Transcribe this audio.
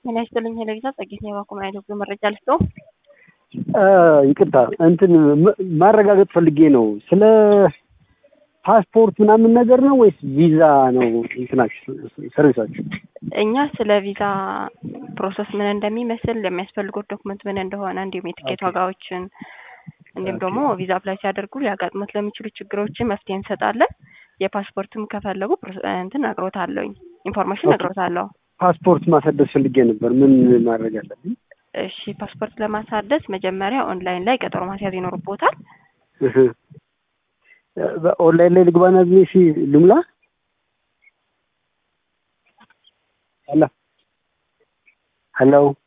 ጤና ይስጥልኝ ሄለጊዛ ጸጌት ነው የባኮ አይነት መረጃ ልስጠው። ይቅርታ እንትን ማረጋገጥ ፈልጌ ነው። ስለ ፓስፖርት ምናምን ነገር ነው ወይስ ቪዛ ነው እንትናችሁ ሰርቪሳችሁ? እኛ ስለ ቪዛ ፕሮሰስ ምን እንደሚመስል የሚያስፈልጉት ዶክመንት ምን እንደሆነ እንዲሁም የትኬት ዋጋዎችን እንዲሁም ደግሞ ቪዛ አፕላይ ሲያደርጉ ሊያጋጥሙት ለሚችሉ ችግሮችን መፍትሄ እንሰጣለን። የፓስፖርትም ከፈለጉ እንትን ነግሮታለሁኝ ኢንፎርሜሽን ነግሮታለሁ። ፓስፖርት ማሳደስ ፈልጌ ነበር። ምን ማድረግ አለብኝ? እሺ ፓስፖርት ለማሳደስ መጀመሪያ ኦንላይን ላይ ቀጠሮ ማስያዝ ይኖርቦታል። ኦንላይን ላይ ልግባና እሺ ልሙላ። ሄሎ ሄሎ